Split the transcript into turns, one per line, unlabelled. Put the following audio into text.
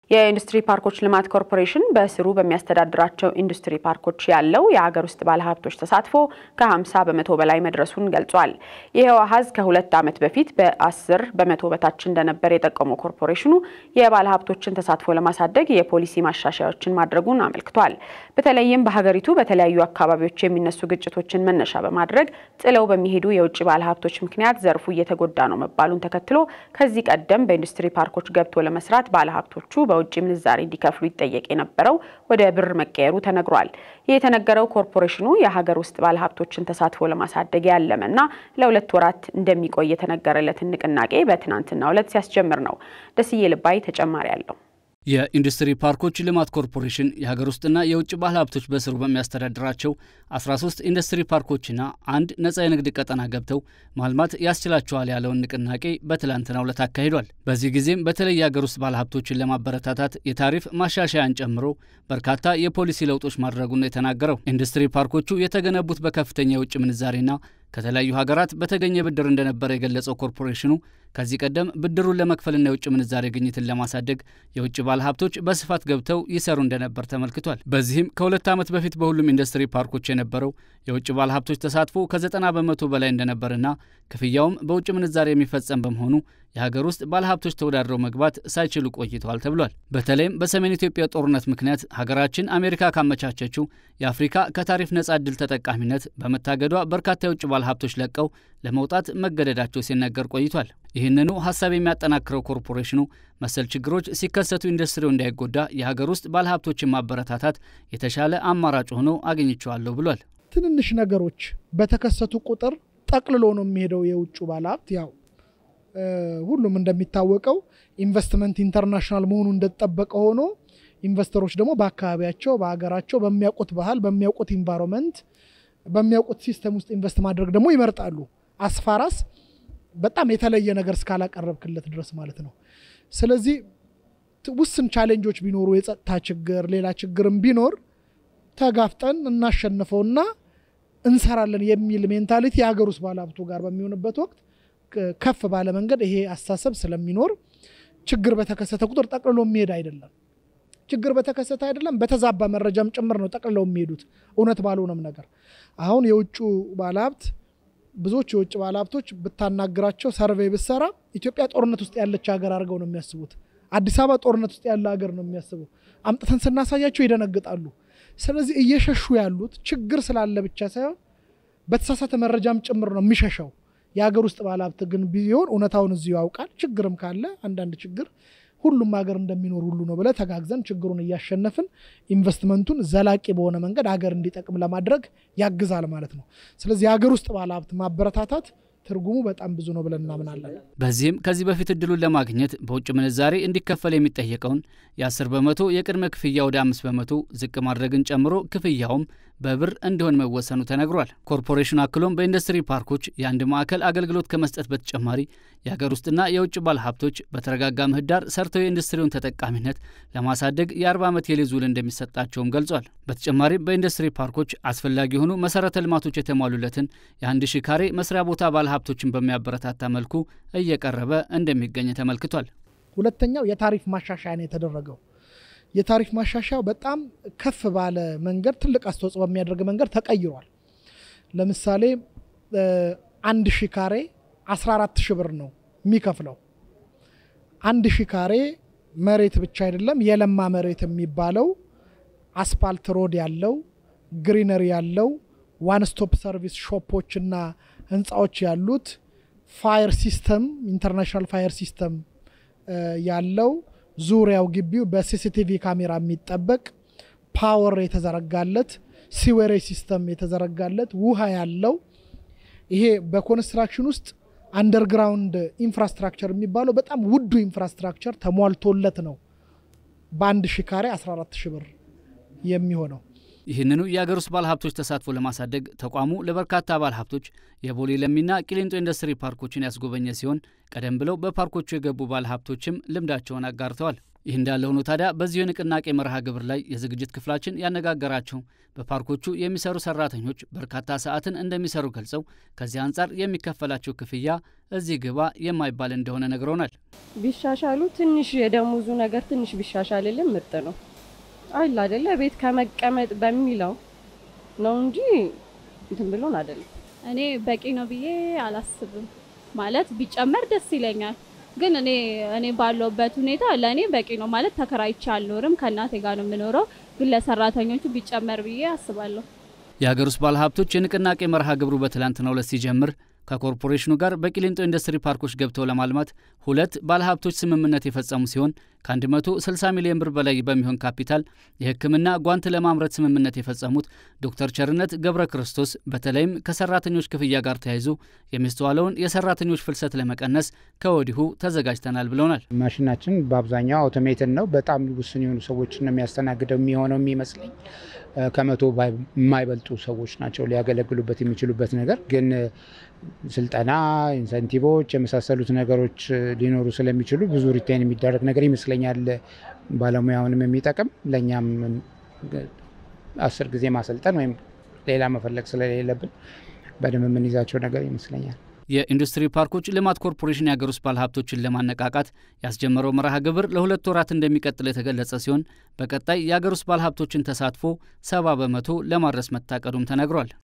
የኢንዱስትሪ ፓርኮች ልማት ኮርፖሬሽን በስሩ በሚያስተዳድራቸው ኢንዱስትሪ ፓርኮች ያለው የሀገር ውስጥ ባለሀብቶች ተሳትፎ ከ50 በመቶ በላይ መድረሱን ገልጿል። ይኸው አሀዝ ከሁለት ዓመት በፊት በ10 በመቶ በታች እንደነበር የጠቀመው ኮርፖሬሽኑ የባለሀብቶችን ተሳትፎ ለማሳደግ የፖሊሲ ማሻሻያዎችን ማድረጉን አመልክቷል። በተለይም በሀገሪቱ በተለያዩ አካባቢዎች የሚነሱ ግጭቶችን መነሻ በማድረግ ጥለው በሚሄዱ የውጭ ባለሀብቶች ምክንያት ዘርፉ እየተጎዳ ነው መባሉን ተከትሎ ከዚህ ቀደም በኢንዱስትሪ ፓርኮች ገብቶ ለመስራት ባለሀብቶቹ በውጭ ምንዛሬ እንዲከፍሉ ይጠየቅ የነበረው ወደ ብር መቀየሩ ተነግሯል። ይህ የተነገረው ኮርፖሬሽኑ የሀገር ውስጥ ባለሀብቶችን ተሳትፎ ለማሳደግ ያለመና ለሁለት ወራት እንደሚቆይ የተነገረለትን ንቅናቄ በትናንትናው ዕለት ሲያስጀምር ነው። ደስዬ ልባይ ተጨማሪ አለው።
የኢንዱስትሪ ፓርኮች ልማት ኮርፖሬሽን የሀገር ውስጥና የውጭ ባለ ሀብቶች በስሩ በሚያስተዳድራቸው 13 ኢንዱስትሪ ፓርኮችና አንድ ነጻ የንግድ ቀጠና ገብተው ማልማት ያስችላቸዋል ያለውን ንቅናቄ በትላንትናው ዕለት አካሂዷል። በዚህ ጊዜም በተለይ የሀገር ውስጥ ባለ ሀብቶችን ለማበረታታት የታሪፍ ማሻሻያን ጨምሮ በርካታ የፖሊሲ ለውጦች ማድረጉን ነው የተናገረው። ኢንዱስትሪ ፓርኮቹ የተገነቡት በከፍተኛ የውጭ ምንዛሬና ከተለያዩ ሀገራት በተገኘ ብድር እንደነበረ የገለጸው ኮርፖሬሽኑ ከዚህ ቀደም ብድሩን ለመክፈልና የውጭ ምንዛሬ ግኝትን ለማሳደግ የውጭ ባለሀብቶች በስፋት ገብተው ይሰሩ እንደነበር ተመልክቷል። በዚህም ከሁለት ዓመት በፊት በሁሉም ኢንዱስትሪ ፓርኮች የነበረው የውጭ ባለሀብቶች ተሳትፎ ከዘጠና በመቶ በላይ እንደነበርና ክፍያውም በውጭ ምንዛሬ የሚፈጸም በመሆኑ የሀገር ውስጥ ባለሀብቶች ተወዳድረው መግባት ሳይችሉ ቆይተዋል ተብሏል። በተለይም በሰሜን ኢትዮጵያ ጦርነት ምክንያት ሀገራችን አሜሪካ ካመቻቸችው የአፍሪካ ከታሪፍ ነጻ እድል ተጠቃሚነት በመታገዷ በርካታ የውጭ ባለሀብቶች ለቀው ለመውጣት መገደዳቸው ሲነገር ቆይቷል። ይህንኑ ሀሳብ የሚያጠናክረው ኮርፖሬሽኑ መሰል ችግሮች ሲከሰቱ ኢንዱስትሪው እንዳይጎዳ የሀገር ውስጥ ባለሀብቶችን ማበረታታት የተሻለ አማራጭ ሆኖ አግኝቸዋለሁ ብሏል።
ትንንሽ ነገሮች በተከሰቱ ቁጥር ጠቅልሎ ነው የሚሄደው የውጭ ባለሀብት ያው ሁሉም እንደሚታወቀው ኢንቨስትመንት ኢንተርናሽናል መሆኑ እንደተጠበቀ ሆኖ ኢንቨስተሮች ደግሞ በአካባቢያቸው በሀገራቸው በሚያውቁት ባህል በሚያውቁት ኢንቫይሮንመንት በሚያውቁት ሲስተም ውስጥ ኢንቨስት ማድረግ ደግሞ ይመርጣሉ። አስፋራስ በጣም የተለየ ነገር እስካላቀረብክለት ድረስ ማለት ነው። ስለዚህ ውስን ቻሌንጆች ቢኖሩ የጸጥታ ችግር፣ ሌላ ችግርም ቢኖር ተጋፍጠን እናሸንፈውና እንሰራለን የሚል ሜንታሊቲ የሀገር ውስጥ ባለሀብቱ ጋር በሚሆንበት ወቅት ከፍ ባለ መንገድ ይሄ አስተሳሰብ ስለሚኖር ችግር በተከሰተ ቁጥር ጠቅልሎ የሚሄድ አይደለም። ችግር በተከሰተ አይደለም በተዛባ መረጃም ጭምር ነው ጠቅልለው የሚሄዱት እውነት ባልሆነም ነገር። አሁን የውጭ ባለሀብት ብዙዎች የውጭ ባለሀብቶች ብታናግራቸው ሰርቬይ ብሰራ ኢትዮጵያ ጦርነት ውስጥ ያለች ሀገር አድርገው ነው የሚያስቡት። አዲስ አበባ ጦርነት ውስጥ ያለ ሀገር ነው የሚያስቡ። አምጥተን ስናሳያቸው ይደነግጣሉ። ስለዚህ እየሸሹ ያሉት ችግር ስላለ ብቻ ሳይሆን በተሳሳተ መረጃም ጭምር ነው የሚሸሸው። የሀገር ውስጥ ባለሀብት ግን ቢሆን እውነታውን እዚሁ ያውቃል። ችግርም ካለ አንዳንድ ችግር ሁሉም ሀገር እንደሚኖር ሁሉ ነው ብለ ተጋግዘን ችግሩን እያሸነፍን ኢንቨስትመንቱን ዘላቂ በሆነ መንገድ ሀገር እንዲጠቅም ለማድረግ ያግዛል ማለት ነው። ስለዚህ የሀገር ውስጥ ባለሀብት ማበረታታት ትርጉሙ በጣም ብዙ ነው ብለን እናምናለን።
በዚህም ከዚህ በፊት እድሉን ለማግኘት በውጭ ምንዛሬ እንዲከፈል የሚጠየቀውን የ10 በመቶ የቅድመ ክፍያ ወደ 5 በመቶ ዝቅ ማድረግን ጨምሮ ክፍያውም በብር እንዲሆን መወሰኑ ተነግሯል። ኮርፖሬሽኑ አክሎም በኢንዱስትሪ ፓርኮች የአንድ ማዕከል አገልግሎት ከመስጠት በተጨማሪ የሀገር ውስጥና የውጭ ባለሀብቶች በተረጋጋ ምህዳር ሰርተው የኢንዱስትሪውን ተጠቃሚነት ለማሳደግ የ40 ዓመት የሊዝ ውል እንደሚሰጣቸውም ገልጿል። በተጨማሪም በኢንዱስትሪ ፓርኮች አስፈላጊ የሆኑ መሰረተ ልማቶች የተሟሉለትን የአንድ ሺ ካሬ መስሪያ ቦታ ባለሀብቶችን በሚያበረታታ መልኩ እየቀረበ እንደሚገኝ ተመልክቷል።
ሁለተኛው የታሪፍ ማሻሻያ ነው የተደረገው። የታሪፍ ማሻሻያው በጣም ከፍ ባለ መንገድ ትልቅ አስተዋጽኦ በሚያደርግ መንገድ ተቀይሯል። ለምሳሌ አንድ ሺ ካሬ 14 ሺ ብር ነው የሚከፍለው። አንድ ሺ ካሬ መሬት ብቻ አይደለም፣ የለማ መሬት የሚባለው አስፓልት ሮድ ያለው ግሪነሪ ያለው ዋን ስቶፕ ሰርቪስ ሾፖችና ህንፃዎች ያሉት ፋየር ሲስተም ኢንተርናሽናል ፋየር ሲስተም ያለው ዙሪያው ግቢው በሲሲቲቪ ካሜራ የሚጠበቅ ፓወር የተዘረጋለት ሲዌሬጅ ሲስተም የተዘረጋለት ውሃ ያለው ይሄ በኮንስትራክሽን ውስጥ አንደርግራውንድ ኢንፍራስትራክቸር የሚባለው በጣም ውዱ ኢንፍራስትራክቸር ተሟልቶለት ነው በአንድ ሺ ካሬ 14 ሺ ብር የሚሆነው።
ይህንኑ የአገር ውስጥ ባለሀብቶች ተሳትፎ ለማሳደግ ተቋሙ ለበርካታ ባለሀብቶች የቦሌ ለሚና ቂሊንጦ ኢንዱስትሪ ፓርኮችን ያስጎበኘ ሲሆን ቀደም ብለው በፓርኮቹ የገቡ ባለሀብቶችም ልምዳቸውን አጋርተዋል። ይህ እንዳለ ሆኖ ታዲያ በዚሁ የንቅናቄ መርሃ ግብር ላይ የዝግጅት ክፍላችን ያነጋገራቸው በፓርኮቹ የሚሰሩ ሰራተኞች በርካታ ሰዓትን እንደሚሰሩ ገልጸው ከዚህ አንጻር የሚከፈላቸው ክፍያ እዚህ ግባ የማይባል እንደሆነ ነግረውናል።
ቢሻሻሉ ትንሽ የደሞዙ ነገር ትንሽ ቢሻሻልልን ምርጥ ነው አይል አይደለ? ቤት ከመቀመጥ በሚለው ነው እንጂ እንትን ብሎን አይደለም።
እኔ በቂ ነው ብዬ አላስብም። ማለት ቢጨመር ደስ ይለኛል፣ ግን እኔ እኔ ባለውበት ሁኔታ ለእኔ በቂ ነው ማለት ተከራይቼ አልኖርም። ከእናቴ ጋር ነው የምኖረው፣ ግን ለሰራተኞቹ ቢጨመር ብዬ አስባለሁ።
የሀገር ውስጥ ባለሀብቶች የንቅናቄ መርሃ ግብሩ በትላንትናው ዕለት ሲጀምር ከኮርፖሬሽኑ ጋር በቂሊንጦ ኢንዱስትሪ ፓርኮች ገብተው ለማልማት ሁለት ባለሀብቶች ስምምነት የፈጸሙ ሲሆን ከ160 ሚሊዮን ብር በላይ በሚሆን ካፒታል የሕክምና ጓንት ለማምረት ስምምነት የፈጸሙት ዶክተር ቸርነት ገብረ ክርስቶስ በተለይም ከሰራተኞች ክፍያ ጋር ተያይዞ የሚስተዋለውን የሰራተኞች ፍልሰት ለመቀነስ ከወዲሁ ተዘጋጅተናል ብለውናል።
ማሽናችን በአብዛኛው አውቶሜትን ነው። በጣም ውስን የሆኑ ሰዎችን ነው የሚያስተናግደው የሚሆነው የሚመስለኝ ከመቶ የማይበልጡ ሰዎች ናቸው ሊያገለግሉበት የሚችሉበት ነገር ግን ስልጠና፣ ኢንሰንቲቮች የመሳሰሉት ነገሮች ሊኖሩ ስለሚችሉ ብዙ ሪቴን የሚደረግ ነገር ይመስለኛል። ባለሙያውንም የሚጠቅም ለእኛም አስር ጊዜ ማሰልጠን ወይም ሌላ መፈለግ ስለሌለብን በደንብ የምንይዛቸው ነገር ይመስለኛል።
የኢንዱስትሪ ፓርኮች ልማት ኮርፖሬሽን የሀገር ውስጥ ባለሀብቶችን ለማነቃቃት ያስጀመረው መርሃ ግብር ለሁለት ወራት እንደሚቀጥል የተገለጸ ሲሆን በቀጣይ የሀገር ውስጥ ባለሀብቶችን ተሳትፎ ሰባ በመቶ ለማድረስ መታቀዱም ተነግሯል።